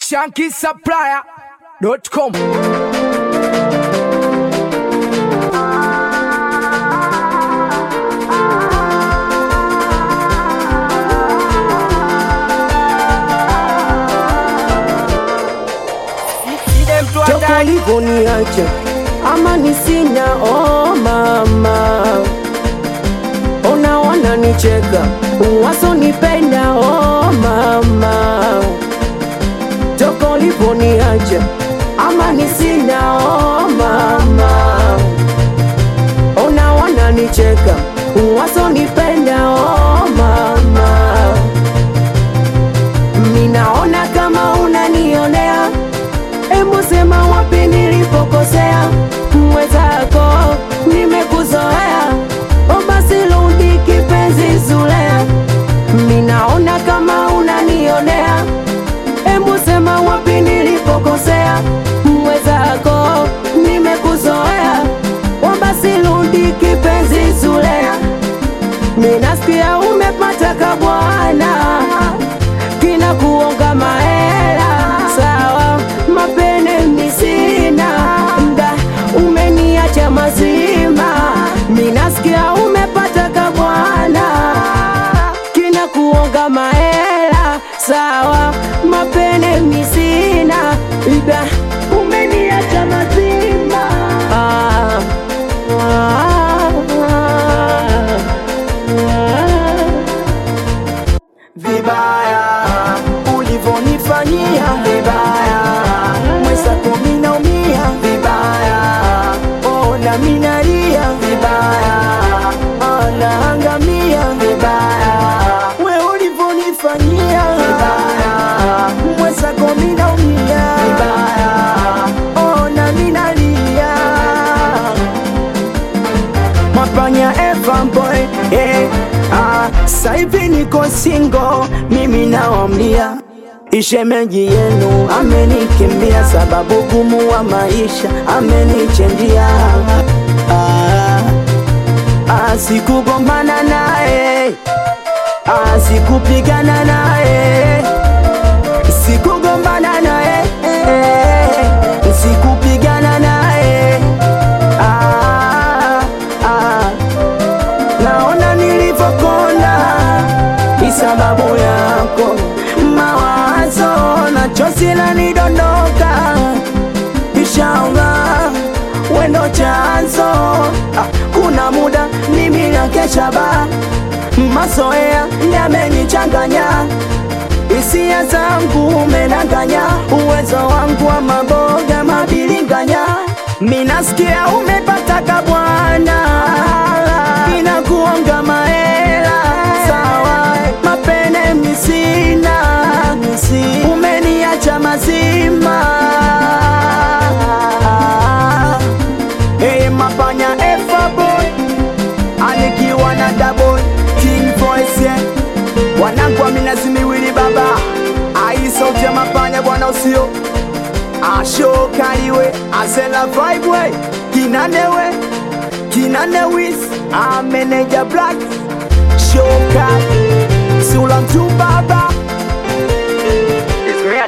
shankisupplier.com toka uliponiacha amani sina, oh mama, unaona nicheka wasonipenda, oh mama, toka uliponiacha amani sina, oh mama, unaona nicheka wasonipenda, oh mama, minaona kama unanionea Hebu sema wapi nilipokosea, mwenzako nimekuzoea, o basi rudi kipenzi Zulea, minaona kama unanionea. Hebu sema wapi nilipokosea, mwenzako nimekuzoea, o basi rudi kipenzi Zulea, minasikia umepata kabwana kina kuonga mahela sawa, mapene misina mda umeniacha mazima, minasikia umepata kabwana kina kuonga mahela sawa, mapene misina mda umeniacha mazima ah, ah, ah. vibaya ulivonifanyia vibaya, mwenzako minaumia vibaya, ona minalia vibaya, anaangamia vibaya, we ulivonifanyia vibaya, mwenzako minaumia vibaya, ona minalia mapanya Eva boy eh, ah, saivi niko singo mimi naomlia ishemeji yenu amenikimbia sababu gumu wa maisha amenichenjia ah, ah, sikugombana naye ah, sikupigana naye sikugombana naye eh, sikupigana naye ah, ah, naona nilivyokonda ni sababu yako mawazo na chozi lanidondoka ishaonga wendo chanzo ah, kuna muda mimi na kesha ba mazoea yamenichanganya hisia zangu umenanganya uwezo wangu wa maboga mabilinganya minasikia umepata kabwana inakuonga mahela sawa mapene misina umeniacha mazima hey, mapanya efaboy anikiwa na double king voice yeah. wanangu wa minazi miwili baba ai sauti ya mapanya bwana usio ashokaliwe azela vibe we kinanewe kinanewis ameneja black shoka sula mtu baba